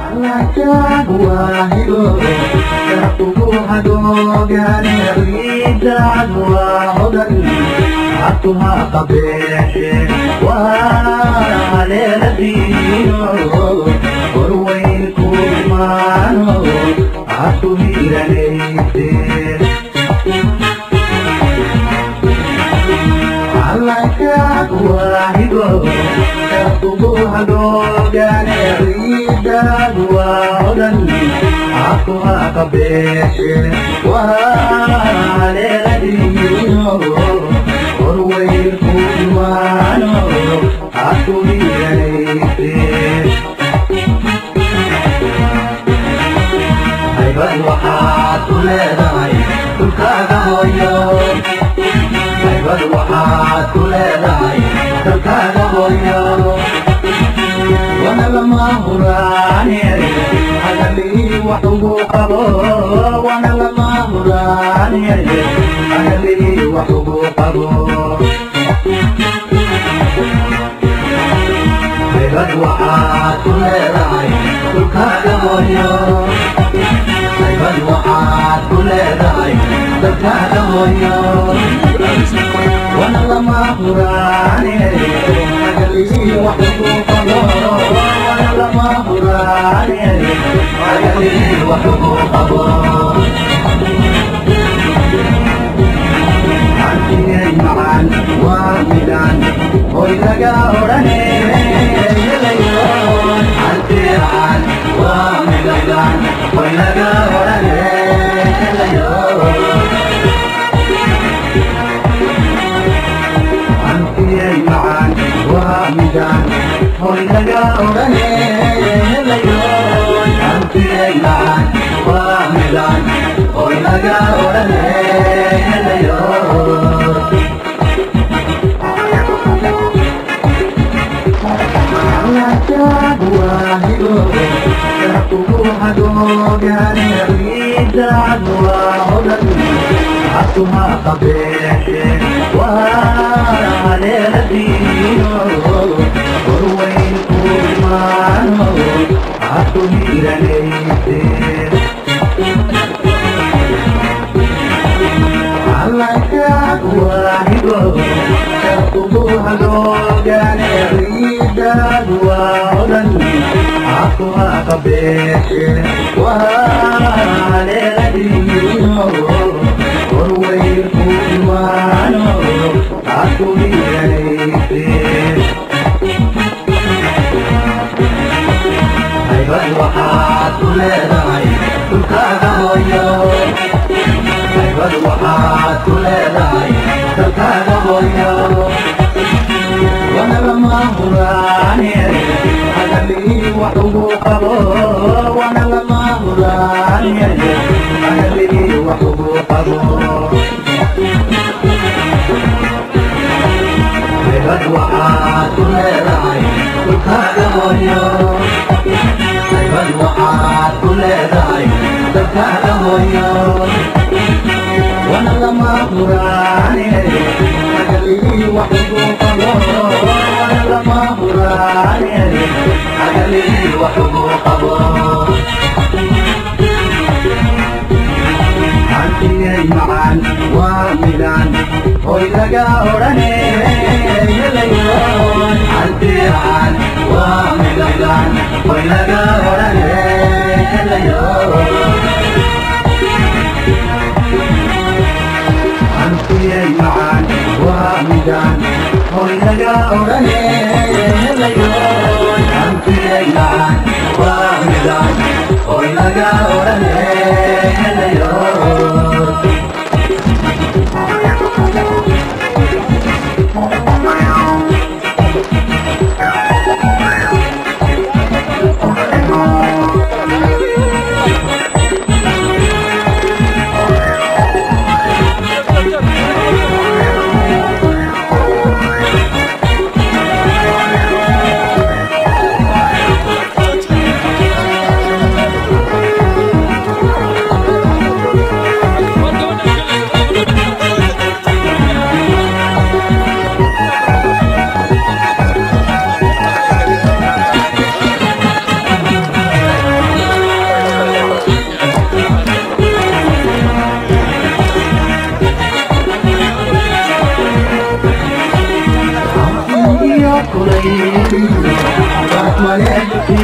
Thank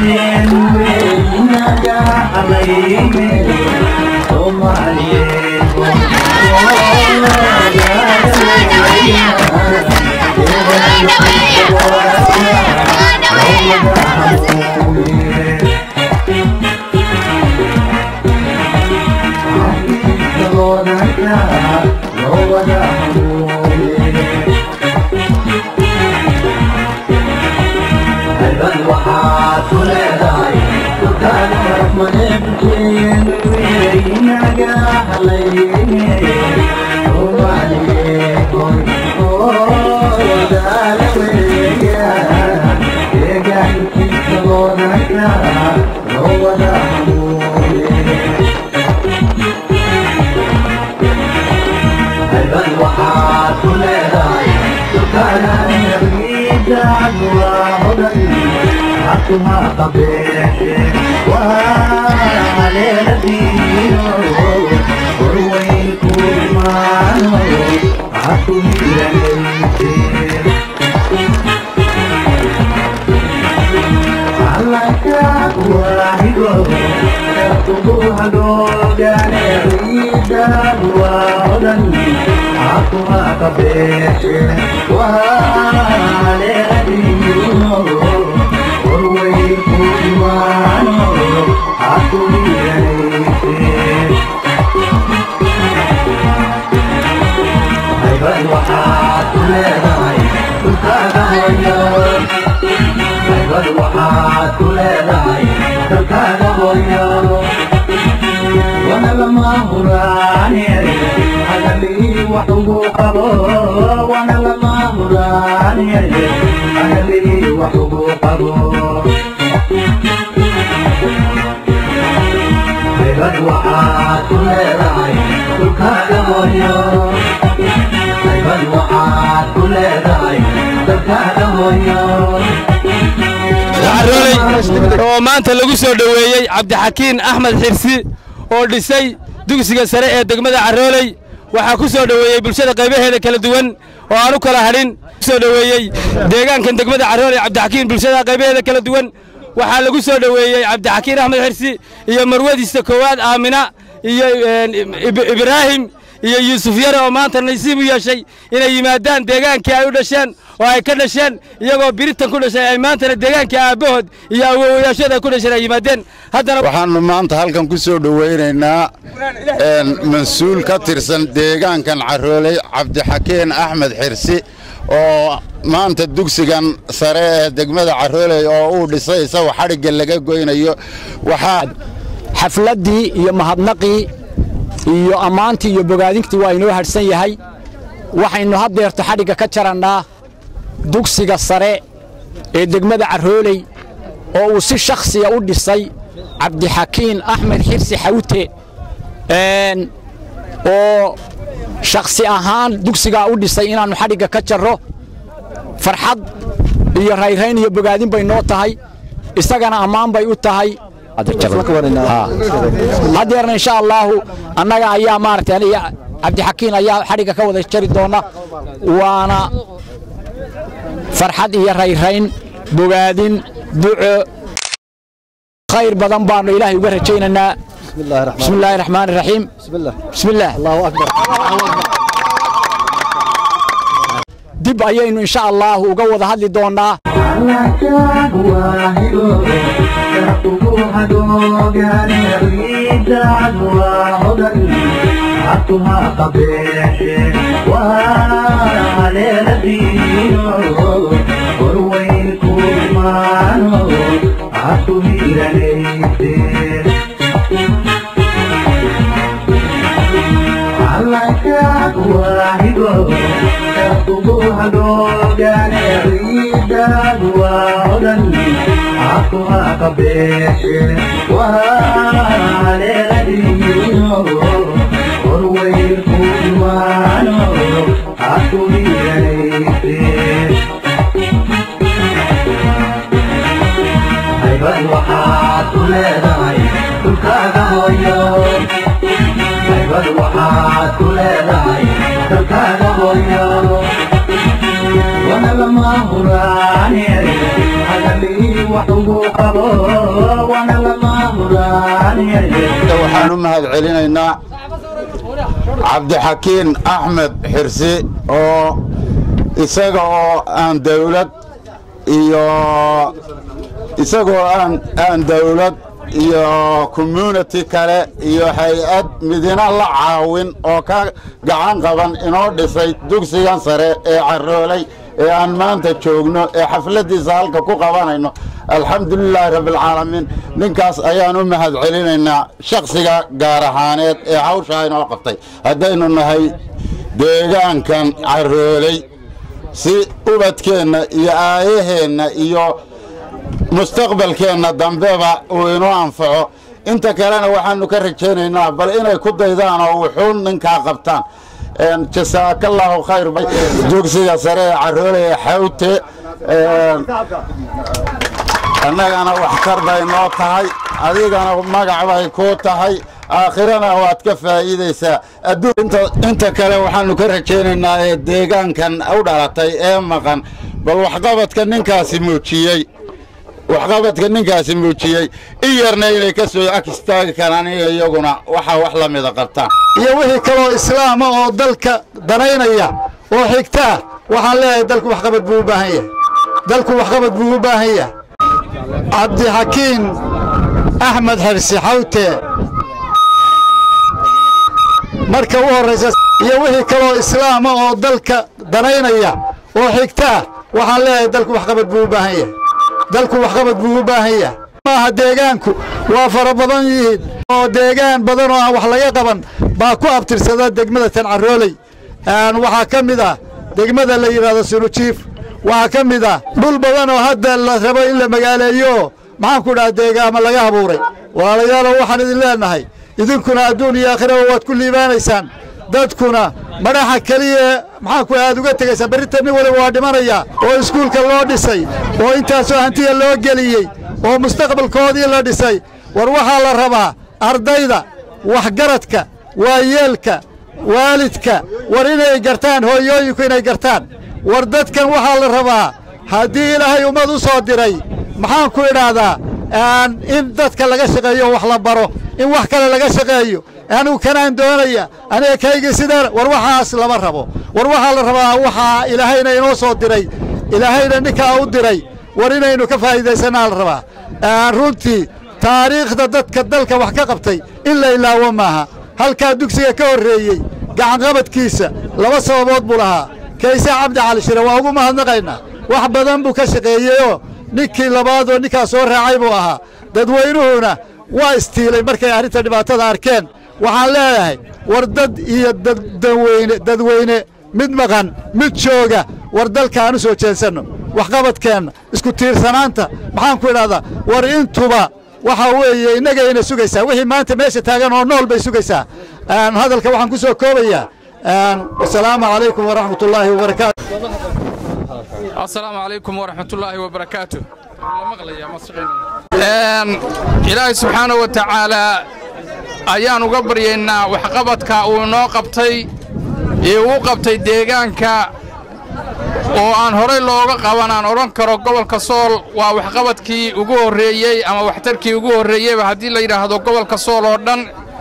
oo maanta lagu soo dhoweeyey cabdixakiin axmed xirsi oo dhisay dugsiga sare ee degmada carrooley waxaa ku soo dhoweeyey bulshada qaybaheeda kala duwan oo aan u kala hadhin soo dhoweeyey deegaankan degmada carrooley cabdixakiin bulshada qaybaheeda kala duwan waxaa lagu soo dhoweeyey cabdixakiin axmed xirsi iyo marwadiisa koowaad aamina iyo ibraahim iyo yuusuf yare oo maanta nasiib u yeeshay inay yimaadaan deegaankii ay u dhasheen oo ay ka dhasheen iyagoo biritan ku dhashay ay maantana deegaankii aabbahood iyo awowayaashooda ay ku dhasheen ay yimaadeen haddana waxaannu maanta halkan ku soo dhowaynaynaa mas-uul ka tirsan deegaankan carrooley cabdixakiin axmed xirsi oo maanta dugsigan sare ee degmada carrooley oo uu dhisay isagoo xadhigga laga goynayo waxaa xafladdii iyo mahadnaqii iyo ammaantii iyo bogaadintii waa inoo hadhsan yahay waxaynu haddeerto xadhigga ka jarannaa dugsiga sare ee degmada carrooley oo uu si shakhsiya u dhisay cabdixakiin axmed xirsi xawte oo shakhsi ahaan dugsigaa u dhisay inaannu xadhigga ka jarro farxad iyo rayrayn iyo bogaadin bay noo tahay isagana ammaan bay u tahay haddeerna insha allaahu annaga ayaa maaragtay aniga cabdixakiin ayaa xadhigga ka wada jari doona waana farxad iyo rayrayn bogaadin duco khayr badan baannu ilaahay uga rajaynaynaa bismi illaahi raxmaan iraxiim bismillaah dib ayaynu insha allaahu uga wada hadli doonnaa waxaan u mahad celinaynaa cabdixakiin axmed xirsi oo isaga oo aan dawlad iyo isagoo aan aan dawlad iyo community kale iyo hay-ad midina la caawin oo ka gacan qaban inoo dhisay dugsigan sare ee carroolay ee aan maanta joogno ee xafladdiisa halka ku qabanayno alxamdulilaahi rabbialcaalamiin ninkaas ayaan u mahad celinaynaa shakhsiga gaar ahaaneed ee hawshaa inoo qabtay haddaynu nahay deegaankan carroolay si ubadkeenna iyo aayaheenna iyo mustaqbalkeenna dambeba uu inoo anfaco inta kalena waxaannu ka rajaynaynaa bal inay ku daydaan oo wuxuun ninkaa qabtaan jasaakallaahu khayr dugsiga sare ee carroole ee xawte annagana waxtar bay noo tahay adigana magac bay kuu tahay aakhirana waad ka faa'iidaysaa inta kale waxaannu ka rajaynaynaa ee deegaankan u dhalatay ee maqan bal waxqabadka ninkaasi muujiyey waxqabadka ninkaasi muujiyey in yarna inay ka soo ag istaagi karaan iyo iyaguna waxaa wax la mida qabtaan iyo wixii kaloo islaama oo dalka danaynaya oo xigtaa waxaan leeyahay dalku waxqabad buu u baahan yahay dalku waxqabad buu u baahan yahay cabdixakiin axmed xirsi xawte marka u horraysa iyo wixii kaloo islaama oo dalka danaynaya oo xigtaa waxaan leeyahay dalku waxqabad buu u baahan yahay dalku waxqabad buu u baahan yahay maaha deegaanku waa fara badan yihiin oo deegaan badan oo aan wax laga qaban baa ku abtirsada degmada tancarooley waxaa ka mid ah degmada la yidhaahdo sunujiif waxaa ka mid ah dhul badan oo hadda la rabo in la magaaleeyo maxaanku dhaha deegaama laga habuuray walaalayaalow waxaan idin leennahay idinkuna adduun iyo aakhiraba waad ku liibaanaysaan dadkuna madhaxa keliya maxaanku aad uga tegaysaan berrinta nin waliba waa dhimanayaa oo iskuulka loo dhisay oo intaasoo hantiya loo geliyey oo mustaqbalkoodii la dhisay war waxaa la rabaa ardayda waxgaradka waayeelka waalidka war inay gartaan hooyooyinku inay gartaan war dadkan waxaa la rabaa haddii ilaahay ummad u soo diray maxaanku idhaahdaa in dadka laga shaqeeyo wax la baro in wax kale laga shaqeeyo anigu kanaan doonaya aniga kaygii sidaan war waxaas lama rabo war waxaa la rabaa waxaa ilaahayna inoo soo diray ilaahayna ninkaa u diray war inaynu ka faa'iidaysanaa la rabaa runtii taariikhda dadka dalka wax ka qabtay in la ilaawo maaha halkaa dugsiga ka horreeyey gacanqabadkiisa laba sababood buu lahaa kayse cabdi cali shire waa ugu mahadnaqaynaa wax badan buu ka shaqeeyeyoo ninkii labaadoo ninkaa soo raacay buu ahaa dadweynuhuna waa istiilay markay arrinta dhibaatada arkeen waxaan leeyahay war dad iyo dadweyne dadweyne mid maqan mid jooga war dalkaan u soo jeensanno waxqabadkeenna isku tiirsanaanta maxaan ku idhahdaa war intuba waxaa weeye innagayna sugaysaa wixii maanta meesha taagan oo nool bay sugaysaa hadalka waxaan ku soo koobayaa asalaamu calaykum waraxmat ullaahi wabarakaatu asalaamu calaykum waraxmatullaahi wabarakaatu ilaahay subxaanahu wa tacaalaa ayaan uga baryaynaa waxqabadka uu inoo qabtay ee uu qabtay deegaanka oo aan horay looga qaban aan odhan karo gobolka sool waa waxqabadkii ugu horreeyey ama waxtarkii ugu horreeyeyba haddii la yidhaahdo gobolka sool oo dhan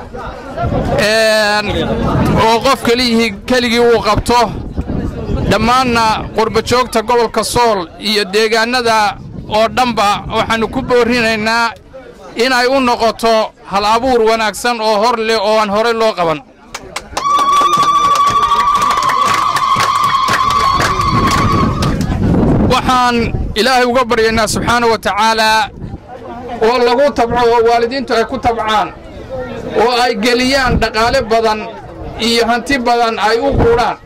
oo qof keliyihii keligii uu qabto dhammaanna qurbajoogta gobolka sool iyo deegaannada oo dhanba waxaannu ku boorrinaynaa inay u noqoto hal abuur wanaagsan oo hor leh oo aan horay loo qaban waxaan ilaahay uga baryaynaa subxaana wa tacaalaa oo lagu tabco oo waalidiintu ay ku tabcaan oo ay geliyaan dhaqaale badan iyo hanti badan ay u quudhaan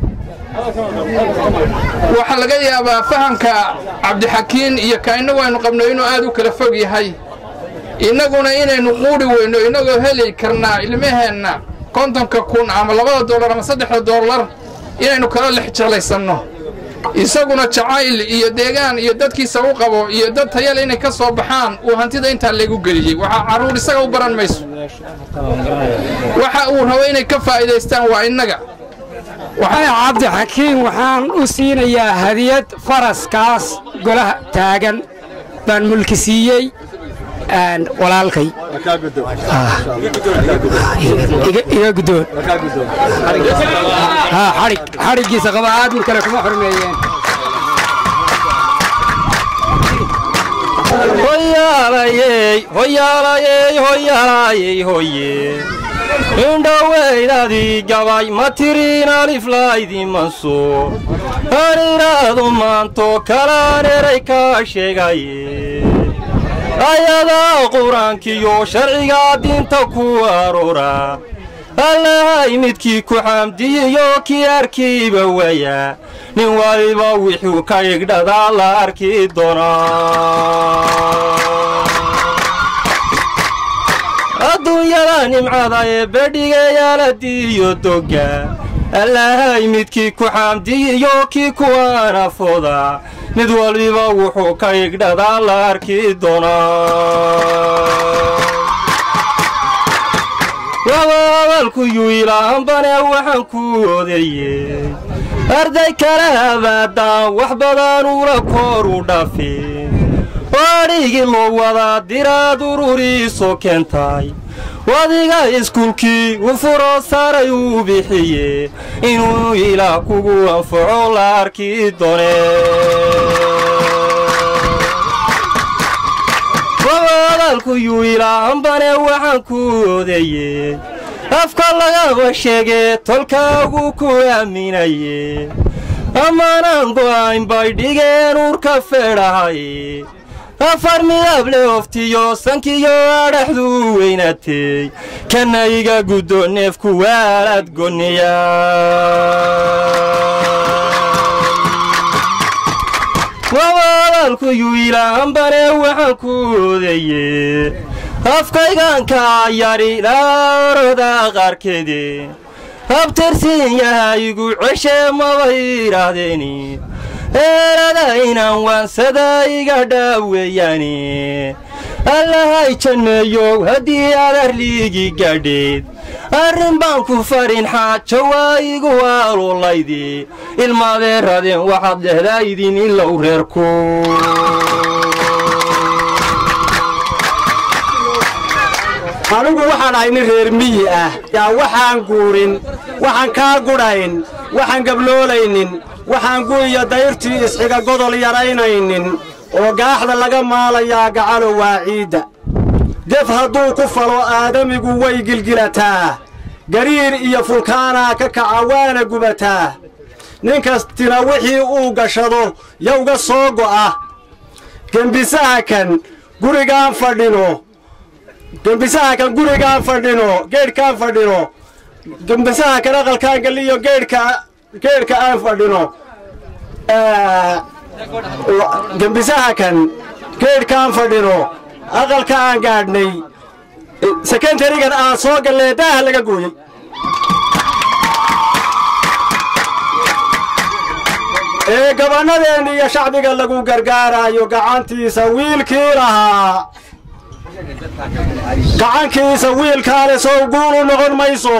waxaa laga yaabaa fahamka cabdixakiin iyo ka innagu aynu qabno inuu aad u kala fog yahay innaguna inaynu quudhi weyno innagoo heli karnaa ilmaheenna kontonka kun ama labada dollar ama saddexda dollar inaynu kala lex jeclaysanno isaguna jacayl iyo deegaan iyo dadkiisa u qabo iyo dad tayale inay ka soo baxaan uu hantida intaa laygu geliyey waxaa carruur isaga u baran mayso waxa uu rabo inay ka faa'iidaystaan waa innaga cabdixakiin waxaan u siinayaa hadiyad faraskaas golaha taagan baan mulki siiyey walaalkay iga guddoon xadhig xadhiggiisa qaba aadmin kale kuma xurmeeyeen hoyaalayey hoyaalayey hoyaalayey hoye indhoweydadii gabay ma tiriin aliflaydimanso aan idhaahdo maanto kalaan eray kaa sheegaye ayadaa qur-aankiyo sharcigaa diinta ku aroora allahay midkii ku xamdiyiyo kii arkiiba waya nin waliba wuxuu ka igdhadaa la arki doonaa adduunyada nimcada ee bedhigayaaladiiyo dogga allahay midkii ku xamdiyiyo kii kuwaanafooda mid waliba wuxuu ka igdhadaa la arki doonaa wabaabaalkuyuu ilaahanbane waxaan ku odeeyey arday kale abaadaan wax badan ula koor u dhafi adhigii loo wadaa diraad ururiiso keentay wadiga iskuulkii u furo saray uu bixiye inuu ilaah kugu anfaco la arki doone wabadaalkuyuu ilaahanbane waxaan ku odeeyey afka lagaba sheegee tolkaagu ku aaminaye ammaanaan go'ayn bay dhigeen uurka feedhahay afar midable oftiyo sankiyo adhaxduu weynatey kana iga guddo neefku waalaad gonniya wabadaalkuyuu ilaahanbane waxaan ku odeeyey afkaygaanka yadhi laoroda qaarkeede habtirsiin yahaygu ceshe maba idhaahdeeni eerada inaan waansada iga dhaaweeyaani allahay janneeyow haddii aad arliigi gadheed arrin baan ku farin xaajo waa igu aalulaydi ilmaadeeradeen waxaad dhehdaa idin ilow reerku anigu waxaan ahay nin reer miyi ah yaa waxaan guurin waxaan kaa gudhayn waxaan gabloolaynin waxaan gu'iyo dayrtii isxiga godol yaraynaynin oo gaaxda laga maalayaa gacalo waa ciidda def hadduu ku falo aadamigu way gilgilataa gariir iyo fulkaanaa ka kaca waana gubataa nin kastina wixii uu gashado yowga soo go'a gembisaha kan gurigaan fadhino gembisaha kan gurigaan fadhino geedhkaan fadhino gembisaha kan aqalkaan geliyo geedhka geedhka aan fadhino gembisaha kan geedhkaan fadhino aqalka aan gaadhnay sekentarigan aan soo gallee daaha laga gooyey ee gabannadeenna iyo shacbiga lagu gargaaraayo gacantiisa wiilkii lahaa gacankiisa wiilkaale sow guulu noqon mayso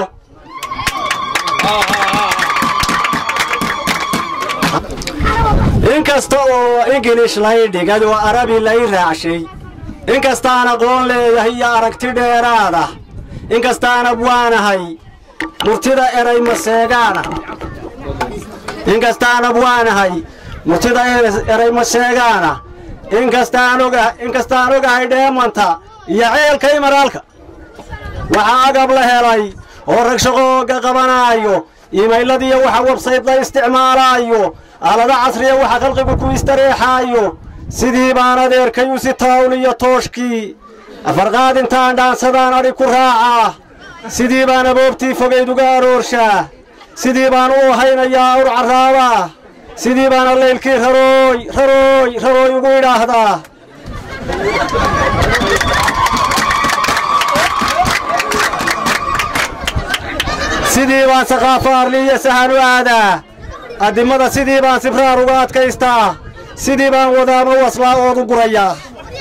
in kasta oo ingilish lay dhigay oo arabi lay raacshay in kastaan aqoon leeyahay iyo aragti dheeraada in kastaan abwaanahay murtida eray maseegaana in kastaan abwaanahay murtida eray maseegaana in kastaan oga in kastaan ogahay dheemanta iyo ceelka imaraalka waxaa agab la helay oo rag shaqooga qabanaayo iimayladiiyo waxa websayd la isticmaalaayo aalada casriya waxa khalqigu ku istareexaayo sidii baan adeerkay u si tawn iyo tooshkii afarqaad intaan dhaansadaan adhi ku raacaa sidii baan aboobtii fogayd uga aroorshaa sidii baan u haynayaa awr carraabaa sidii baana laylkii rarooy rarooy rarooy ugu idhaahdaa sidii baan saqaafo arli iyo sahan u aadaa addimada sidii baan sibraar uga adkaystaa sidii baan wadaamo waslaa oodu gurayaa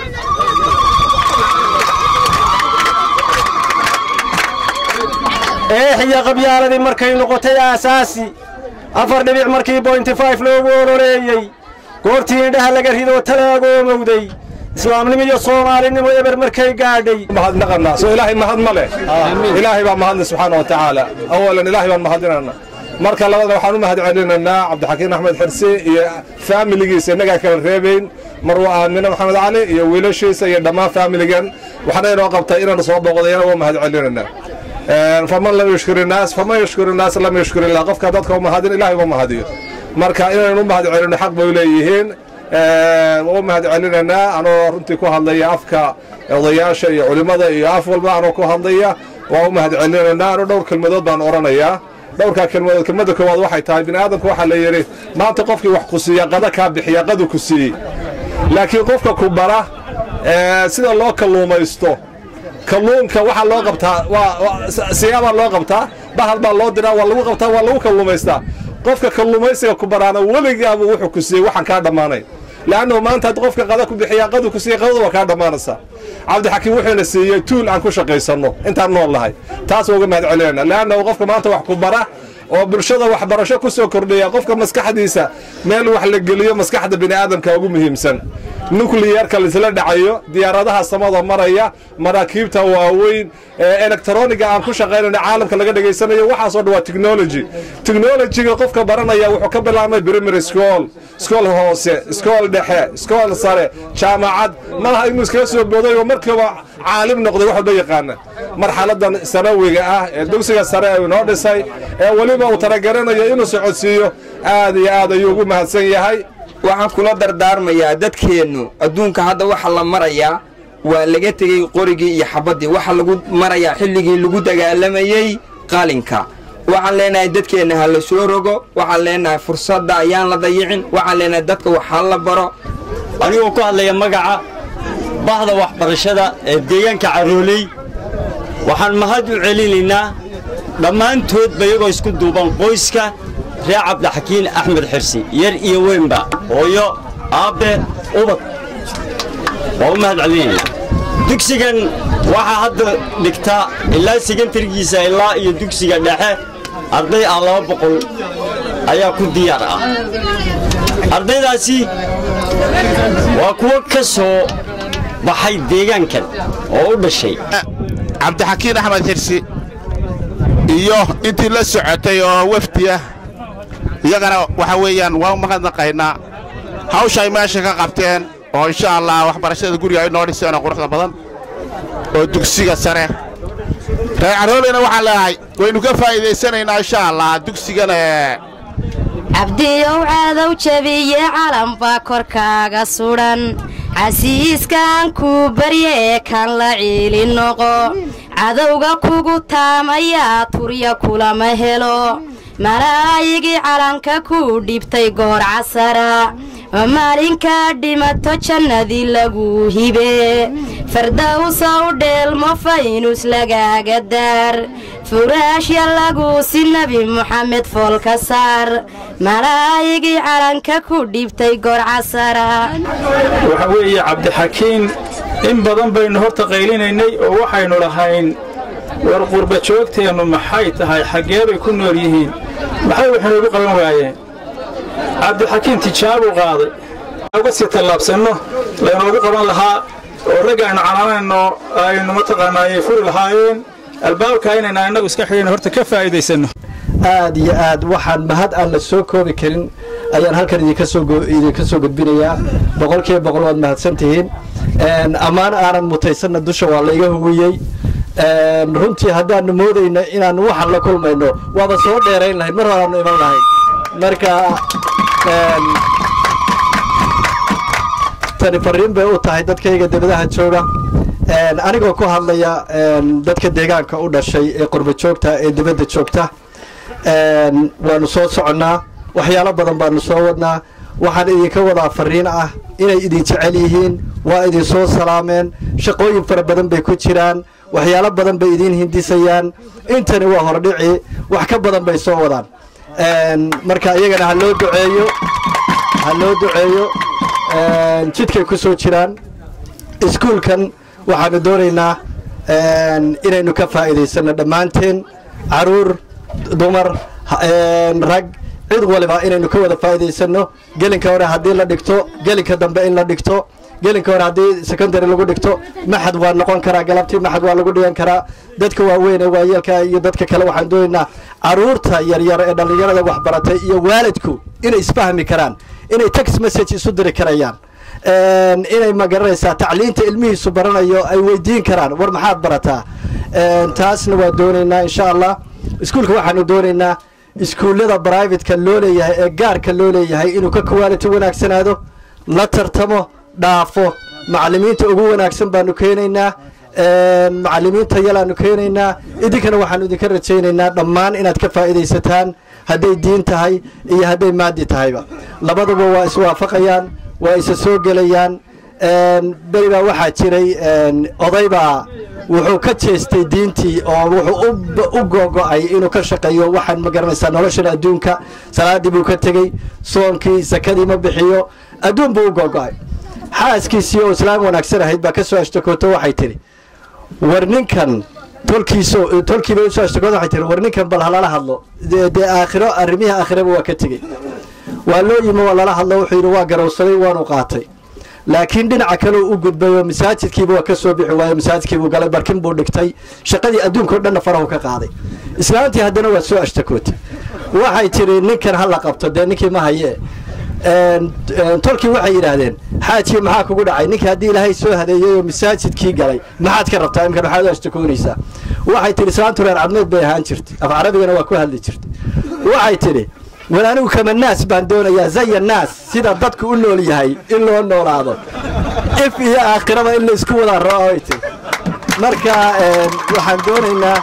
eex iyo qabyaaladii markay noqotay aasaasi afar dhibic markii bointi fayf loogu ololeeyey goortii indhaha laga ridoo talaagoomowday islaamnimo iyo soomaalinimo eber markay gaadhay mahadnaqanaa soo ilaahay mahad ma leh ilaahay baa mahadle subxaana wa tacaala awalan ilaahay baan mahadinana marka labada waxaan u mahad celinaynaa cabdixakiin axmed xirsi iyo faamiligiisa innagaa kala reebayn marwa aamine maxamed cali iyo wiilashiisa iyo dhammaan faamiligan waxaana inoo qabtay inaanu soo booqdayana waa mahad celinaynaa faman lam yushkuri naas faman yushkuri naas lam yushkuri illah qofka dadka u mahadin ilaahay uma mahadiyo marka inaynu u mahad celino xaq bay leeyihiin waa u mahad celinaynaa anoo runtii ku hadlaya afka odayaasha iyo culimmada iyo af walba anoo ku hadlaya waa u mahad celinaynaa anoo dhowr kelmadood baan odhanayaa dhowrkaa kelmadood kelmadda koowaad waxay tahay bini aadamku waxaa la yidhi maanta qofkii wax ku siiya qada kaa bixiya qadu ku siiyey laakiin qofka ku bara sida loo kalluumaysto kalluunka waxaa loo qabtaa siyaabaa loo qabtaa bahal baa loo diraa waa lagu qabtaa waa lagu kalluumaystaa qofka kalluumaysiga ku baraana weligaaba wuxuu ku siiyey waxaan kaa dhammaanay le'annahu maanta hadd qofka qada ku bixiyaa qadu ku siiyey qadadu waa kaa dhammaanaysaa cabdixakiim wuxuuna siiyey tuul aan ku shaqaysanno intaan nool nahay taas waa uga mahad celinayna le'annahu qofka maanta wax ku bara oo bulshada waxbarasho ku soo kordhaya qofka maskaxdiisa meel wax la geliyo maskaxda bini aadamka ugu muhiimsan nukliyarka laisla dhacayo diyaaradaha samada maraya maraakiibta waaweyn ee elektroniga aan ku shaqaynayno caalamka laga dhegaysanayo waxaasoo dhan waa technology technologyga qofka baranaya wuxuu ka bilaabmay primary school school hoose school dhexe school sare jaamacad malaha inuu iskaga soo booday oo markiiba caalim noqday wax walba yaqaana marxaladan sanawiga ah ee dugsiga sare uu inoo dhisay ee weliba uu talagaranayo inuu socodsiiyo aad iyo aad ayuu ugu mahadsan yahay waxaan kula dardaarmayaa dadkeennu adduunka hadda waxa la marayaa waa laga tegey qorigii iyo xabaddii waxa lagu marayaa xilligii lagu dagaalamayey qalinka waxaan leenahay dadkeenna ha la soo rogo waxaan leenahay fursadda ayaan la dayicin waxaan leenahay dadka wax ha la baro anigoo ku hadlaya magaca bahda waxbarashada ee deegaanka carooley waxaan mahad u celinaynaa dhammaantoodba iyagoo isku duuban qoyska reer cabdixakiin axmed xirsi yar iyo weynba hooyo aabbe ubad waa u mahad celinaynaa dugsigan waxaa hadda dhigta ilaa sekantargiisa ilaa iyo dugsiga dhexe arday ah laba boqol ayaa ku diyaar ah ardaydaasi waa kuwo ka soo baxay deegaankan oo u dhashay cabdixakiin axmed xirsi iyo intii la socotay oo wafdi ah iyagana waxa weeyaan waa u mahadnaqaynaa hawsha ay meesha ka qabteen oo insha allah waxbarashada guriga ay noo dhiseen oo quruxda badan oo dugsiga sare reer carooleyna waxaan leedahay waynu ka faa'iidaysanaynaa insha allah dugsigan cabdiyow caadow jabiye calambaa korkaaga sudhan casiiskaan kuu barye ee kan la ciili noqo cadowga kugu taamayaa turya kulama helo malaa'igii calanka kuu dhibtay goor casara maalinkaa dhimato jannadii laguu hibe fardawsa u dheelmo faynus lagaaga daar furaashya laguusi nebi moxamed foolka saar malaa'igii calanka ku dhibtay goor casara waxa weeye cabdixakiin in badan baynu horta qaylinaynay oo waxaynu lahayn war qurba joogteennu maxay tahay xaggee bay ku nool yihiin maxay wax inoogu qaban waayeen cabdixakiin tijaabuu qaaday uga sii tallaabsanno laynoogu qaban lahaa oo ragga aynu canaanayno aynu mataqaanaa ay furi lahaayeen albaabka inayna innagu iska xidhayno horta ka faa'iidaysanno aad iyo aad waxaan mahad aan la soo koobi karin ayaan halkan idinka soo idinka soo gudbinayaa boqolkiiba boqol waad mahadsan tihiin ammaan aanan mutaysanna dusha waa layga huwiyey runtii haddaanu moodayno inaanu waxaan la kulmayno waaba soo dheerayn lahayd mar horaanu iman lahayd marka tani fariin bay u tahay dadkayga debadaha jooga anigoo ku hadlaya dadka deegaanka u dhashay ee qurba joogta ee dibadda joogta waanu soo soconnaa waxyaalo badan baanu soo wadnaa waxaan idinka wadaa fariin ah inay idin jecel yihiin waa idin soo salaameen shaqooyin fara badan bay ku jiraan waxyaalo badan bay idiin hindisayaan intani waa hordhici wax ka badan bay soo wadaan marka iyagana ha loo duceeyo ha loo duceeyo jidkay ku soo jiraan iskuulkan waxaanu doonaynaa inaynu ka faa'iidaysanno dhammaanteen caruur dumar rag cid waliba inaynu ka wada faa'iidaysanno gelinka hore haddii la dhigto gelinka dambe in la dhigto gelinka hore haddii secondary lagu dhigto maxad waa noqon karaa galabtii maxad waa lagu dhigan karaa dadka waaweyn ee waayeelka iyo dadka kale waxaan doonaynaa caruurta yaryar ee dhallinyarada waxbaratay iyo waalidku inay isfahmi karaan inay text message isu diri karayaan Een, inay ma garanaysaa tacliinta ilmihiisu baranayo ay weydiin karaan war maxaad barataa Een, taasna waa doonaynaa insha allah iskuulka waxaanu doonaynaa iskuullada brivatka loo leeyahay ee gaarka loo leeyahay inuu ka quality wanaagsanaado la tartamo dhaafo macallimiinta ugu wanaagsan baanu keenaynaa Een, macallimiinta yalaanu keenaynaa idinkana waxaanu idinka rajaynaynaa dhammaan inaad ka faa'iidaysataan hadday diin tahay iyo hadday maadi tahayba labaduba waa iswaafaqayaan waa isa soo gelayaan Een, beri baa waxaa jiray een, oday baa wuxuu ka jeestay diintii oo wuxuu u- u gogo'ay inuu ka shaqeeyo waxaan ma garanaysaa noloshan adduunka salaadii buu ka tegey soonkii sakadii ma bixiyo adduun buu u gogo'ay xaaskiisii oo islaam wanaagsan ahayd baa ka soo ashtakooto waxay tidhi war ninkan tolkiiso tolkiiba usoo ashtakooto waxay tihi war ninkan bal halala hadlo dee dee aakhiro arrimihii aakhiraba waa ka tegey waa loo yimi waa lala hadlo wuxuu yidhi waa garowsaday waanu qaatay laakiin dhinaca kale u gudbay oo masaajidkiiba waa ka soo bixi waayo masaajidkiibuu galay barkin buu dhigtay shaqadii adduunka o dhanna farahu ka qaaday islaantii haddana waa soo ashtakootay waxay tidhi ninkan ha la qabto dee ninkii ma haye Een, een, tolkii waxay yidhaahdeen xaajii maxaa kugu dhacay ninkii haddii ilaahay soo hadeeyey oo masaajidkii galay maxaad ka rabtaa imkan maxaad u ashtakoonaysaa waxay tidhi islaantu reer cadmeed bay ahaan jirtay af carabigana waa ku hadli jirtay waxay tidhi war anigu kama naas baan doonayaa zaya naas sida dadku u nool yahay in loo noolaado if iyo aakhiraba in laysku wada roo ay tidhi marka een, waxaan doonaynaa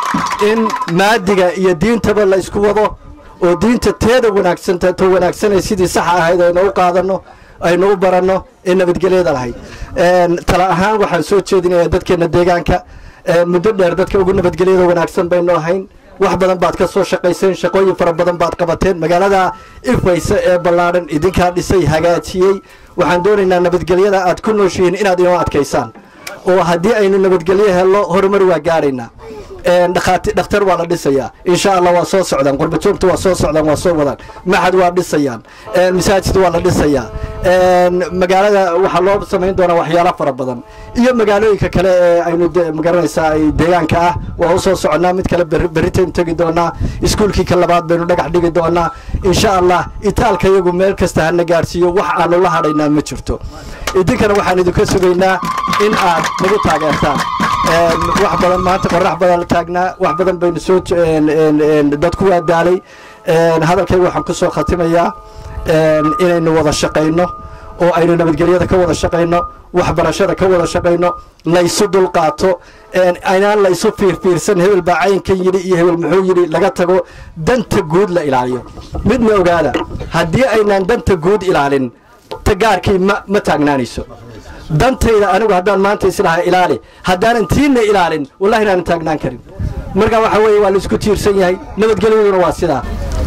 in maadiga iyo diintaba la isku wado oo diinta teeda wanaagsan ta wanaagsanay sidii saxa ahayd aynu u qaadano aynu u baranno ee nabadgelyada lahayd Een, tala ahaan waxaan soo jeedinayaa dadkeena deegaanka ee, muddo dheer dadka ugu nabadgelyada wanaagsan baynu ahayn wax badan baad ka soo shaqayseen shaqooyin fara badan baad qabateen magaalada ifaysa ee ballaadhan idinkaa dhisay hagaajiyey waxaan doonaynaa nabadgelyada aad ku nooshihiin inaad inoo adkaysaan oo haddii aynu nabadgelyo helno horumar waa gaaraynaa Een, dhakhaati- dhakhtar waa la dhisayaa insha allah waa soo socdaan qurbajoogta waa soo socdaan waa soo wadaan maxad waa dhisayaan Een, masaajid waa la dhisayaa Een, magaalada waxaa loo samayn doonaa waxyaalo fara badan iyo magaalooyinka kale ee aynu de- magaranaysaa ay deegaanka ah waa u soo soconaa mid kale berri- berritaynu tegi doonaa iskuulkii ka labaad baynu dhagax dhigi doonaa insha allah itaalka iyagu meel kasta hana gaadhsiiyo wax aanu la hadhaynaa ma jirto idinkana waxaan idinka sugaynaa in aad nagu taageertaan Een, wax badan maanta qorax badan la taagnaa wax badan baynu soo j- een, een, een, dadku waa daalay Een, hadalkayga waxaan ku soo khatimayaa een, inaynu wada shaqayno oo aynu nabadgelyada ka wada shaqayno waxbarashada ka wada shaqayno laysu dulqaato een, aynaan la isu fiirfiirsan hebel baa caynkan yidhi iyo hebel muxuu yidhi laga tago danta guud la ilaaliyo midna ogaada haddii aynaan danta guud ilaalin ta gaarkii ma ma taagnaanayso dantayda anigu haddaan maanta islaha ilaali haddaanan tiinna ilaalin wallahi inaanan taagnaan karin marka waxa weeye waa laisku tiirsan yahay nabadgelyaduna waa sidaa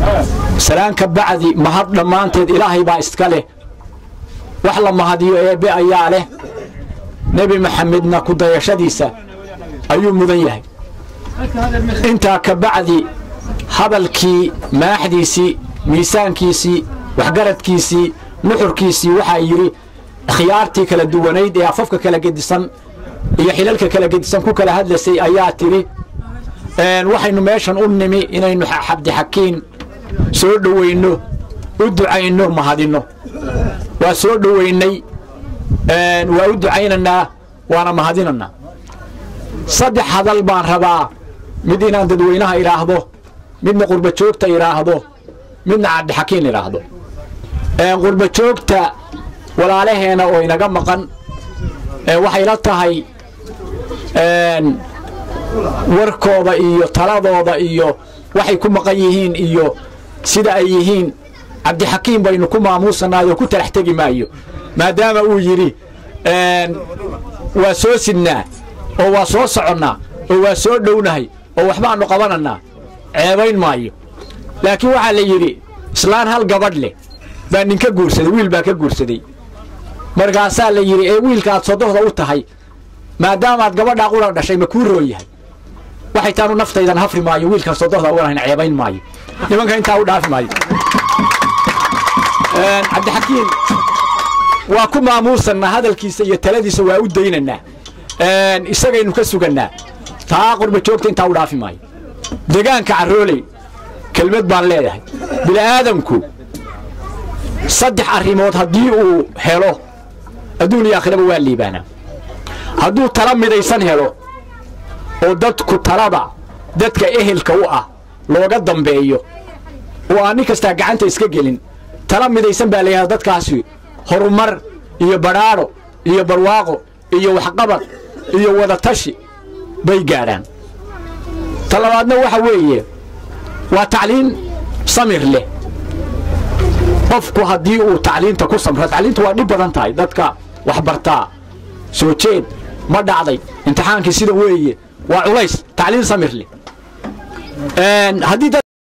salaanka bacdi mahad dhammaanteed ilaahay baa iska leh wax la mahadiyo eebbe ayaa leh nebi maxamedna ku dayashadiisa ayuu mudan yahay intaa ka bacdi hadalkii maaxdiisii miisaankiisii waxgaradkiisii nuxurkiisii waxaa yidhi khiyaartii kala duwanayd ee afafka kala gedisan iyo xilalka kala gedisan ku kala hadlaysay ayaa tidhi een, waxaynu meeshan u nimi inaynu xa- xabdixakiin soo dhowayno u ducayno mahadinno waa soo dhowaynay een, waa u ducaynaynaa waana mahadinaynaa saddex hadal baan rabaa mid inaan dadweynaha idhaahdo midna qurba joogta idhaahdo midna cabdixakiin idhaahdo Een, qurba joogta walaalaheena oo inaga maqan ee waxay la tahay een, warkooda iyo taladooda iyo waxay ku maqan yihiin iyo sida ay yihiin cabdixakiim baynu ku maamuusanaayoo ku talax tegi maayo maadaama uu yidhi een, waa soo sidnaa oo waa soo soconnaa oo waa soo dhownahay oo waxbaannu qabanannaa ceebayn maayo laakiin waxaa la yidhi islaan hal gabadh leh baa ninka guursaday wiil baa ka guursaday markaasaa la yidhi ee wiilkaaad sodohda u tahay maadaamaad gabadhaa qura dhashay ma kuu roon yahay waxay taanu naftaydan hafri maayo wiilkan sodohda unahayn ceebayn maayo nimanka intaa u dhaafi maayo Een, cabdixakiim waa ku maamuusanaa hadalkiisa iyo taladiisa waa u daynaynaa isagaynu ka sugannaa taa qurba joogta intaa u dhaafi maayo degaanka carrooley kelmad baan leedahay bini'aadamku saddex arrimood haddii uu helo adduun iyo aakhiraba waa liibaanaa hadduu tala midaysan helo oo dadku talada dadka ehelka u ah looga dambeeyo oo aan nin kastaa gacanta iska gelin tala midaysan baa layidhahda dadkaasi horumar iyo badhaadho iyo barwaaqo iyo waxqabad iyo wadatashi bay gaadhaan ta labaadna waxa weeye waa tacliin samir leh qofku haddii uu tacliinta ku samro tacliinta waa dhib badan tahay dadka waxbartaa soo jeed ma dhacday imtixaankii sida weeye waa culays tacliin samir leh haddii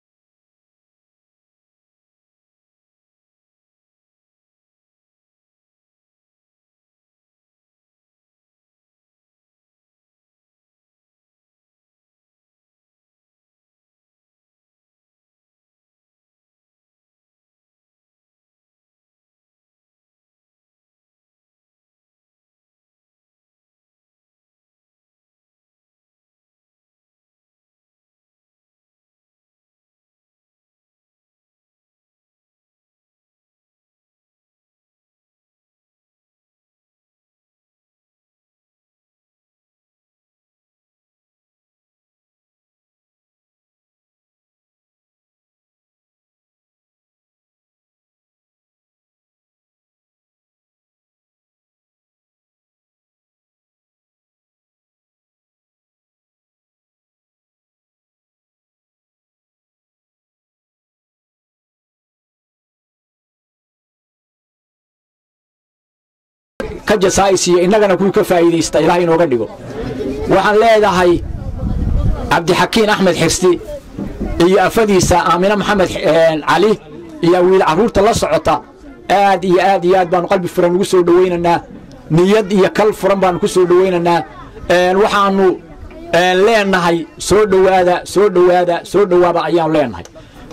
ka jasaa'isiyo innagana kuwii ka faa'iidaysta ilaah inooga dhigo waxaan leedahay cabdixakiin axmed xirsi iyo afadiisa aamine maxamed cali iyo wiil carruurta la socota aad iyo aad iyo aad baanu qalbi furan ugu soo dhowaynaynaa niyad iyo kal furan baanu ku soo dhowaynaynaa waxaanu leenahay soo dhowaada soo dhowaada soo dhowaada ayaanu leenahay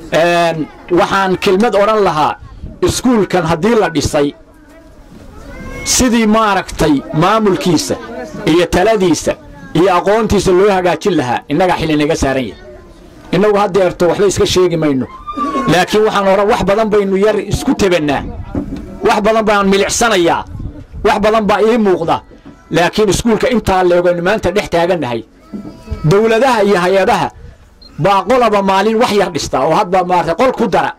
waxaan kelmad odhan lahaa iskuulkan haddii la dhisay sidii maaragtay maamulkiisa iyo taladiisa iyo aqoontiisa loo hagaajin lahaa innagaa xilli naga saaran yahay innagu haddeerto waxba iska sheegi mayno laakiin waxaan odhan wax badan baynu yar isku tebannaa wax badan baan milicsanayaa wax badan baa ii muuqda laakiin iskuulka intaa leegaynu maanta dhex taagannahay dawladaha iyo hay-adaha baa qolaba maalin wax yar dhistaa oo hadba maarata qol ku dara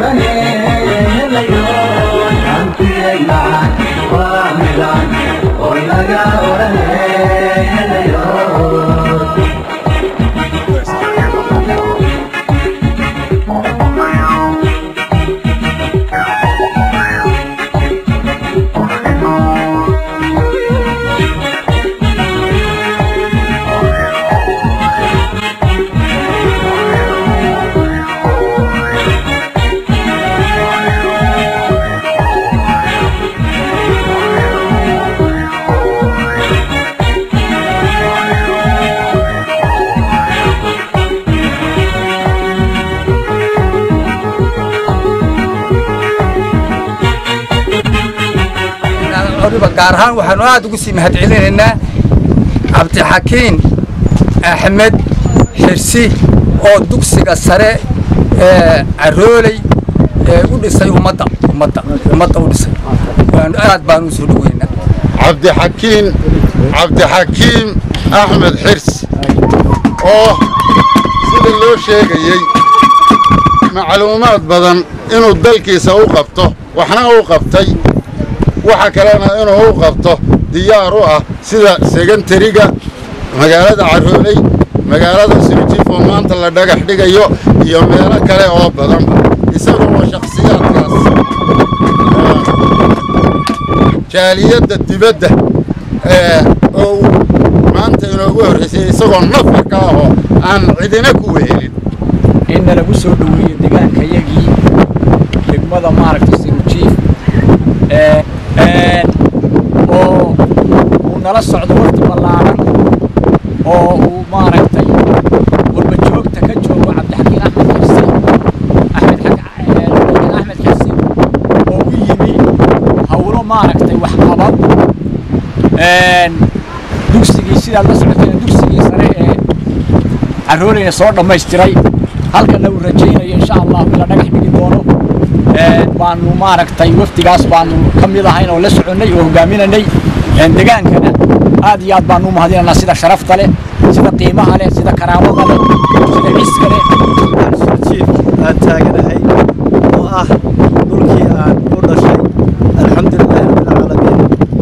Hoy waliba gaar ahaan waxaanu aad ugu sii mahadcelinaynaa cabdixakiin axmed xirsi oo dugsiga sare ee carooley ee u dhisay ummadda ummadda ummadda u dhisay waanu aad baan u soo dhoweynaa cabdixakiin cabdixakiim axmed xirsi oo sida loo sheegayey macluumaad badan inuu dalkiisa u qabto waxna u qabtay waxa kalena inuu u qabto diyaar u ah sida segantariga magaalada carooley magaalada suujiif oo maanta la dhagax dhigayo iyo meelo kale oo badanba isagoo shakhsiyaadkaas jaaliyadda dibadda oo uu maanta inoogu horraysay isagoo nafar ka ahoo aan cidina ku wehelin inna lagu soo dhoweeyo degaankayagii degmada maaragta sirujiif oo uu nala socdo waqti ballaaran oo uu maaragtay warbajoogta ka joogo cabdixakiin axmed xirsi axmed axmed xirsi oo u yimi hawlo maaragtay waxqabad dugsigii sidaad la socoteen dugsigii sare ee carrooleyna soo dhammaystiray halkana uu rajaynayo insha allah in la dhagax dhigi doono baanu maaragtay wafdigaas baanu ka mid ahayn oo la soconnay oo hogaaminanay degaankana aad iyo aad baanu u mahadinaynaa sida sharafta leh sida qiimaha leh sida karaamada leh sida ciska leh jiif aan taaganahay oo ah dhulkii aan u dhashay alxamdulilahi rabbilcaalamiin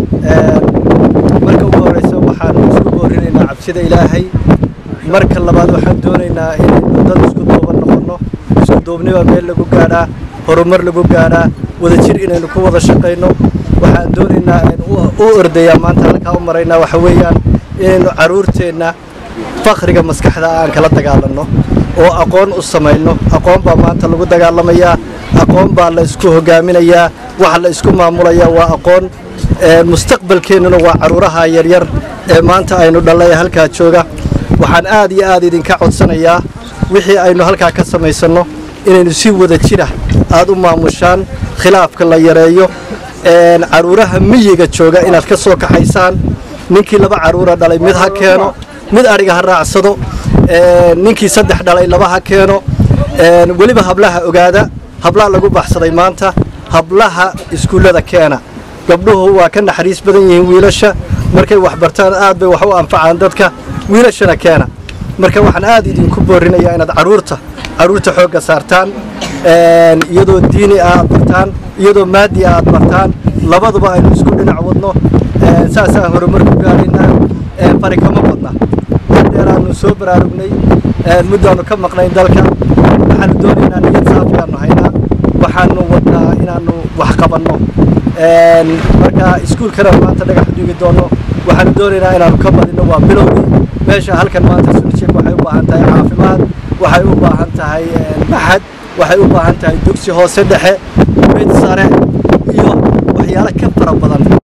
marka ugu horeysa waxaan isku boorinaynaa cabsida ilaahay marka labaad waxaan doonaynaa inaynu dad isku duuban noqonno isku duubniba meel lagu gaadhaa horumar lagu gaadhaa wadajir inaynu ku wada shaqayno waxaan doonaynaa aynu u ordayaa maanta halkaa u maraynaa waxa weeyaan inaynu carruurteenna fakriga maskaxda aan kala dagaalanno oo aqoon u samayno aqoon baa maanta lagu dagaalamayaa aqoon baa la isku hogaaminayaa waxa la isku maamulayaa waa aqoon mustaqbalkeennuna waa carruuraha yaryar ee maanta aynu dhallay halkaa jooga waxaan aad iyo aad idinka codsanayaa wixii aynu halkaa ka samaysanno inaynu si wada jira aad u maamushaan khilaafka la yareeyo carruuraha miyiga jooga inaad ka soo kaxaysaan ninkii laba carruura dhalay mid ha keeno mid adhiga ha raacsado ninkii saddex dhalay laba ha keeno weliba hablaha ogaada hablaha lagu baxsaday maanta hablaha iskuullada keena gabdhuhu waa ka naxariis badan yihiin wiilasha markay wax bartaan aad bay wax u anfacaan dadka wiilashana keena marka waxaan aad idinku boorinayaa inaad carruurta carruurta xoogga saartaan iyadoo diini ah aad bartaan iyadoo maadi ah aad bartaan labaduba aynu isku dhinac wadno saasaan horumar ku gaadhaynaa fari kama badna dheeraanu soo baraarugnay muddaanu ka maqnayn dalka waxaanu doonaynaa niyad saafiyaanu haynaa waxaanu wadnaa inaanu wax qabanno marka iskuulkana maanta dhagax dhigi doonno waxaanu doonaynaa inaanu ka badinno waa bilowgii meesha halkan maanta sunjik waxay u baahan tahay caafimaad waxay u baahan tahay maxad waxay u baahan tahay dugsi hoose dhexe mid sare iyo waxyaalo ka fara badan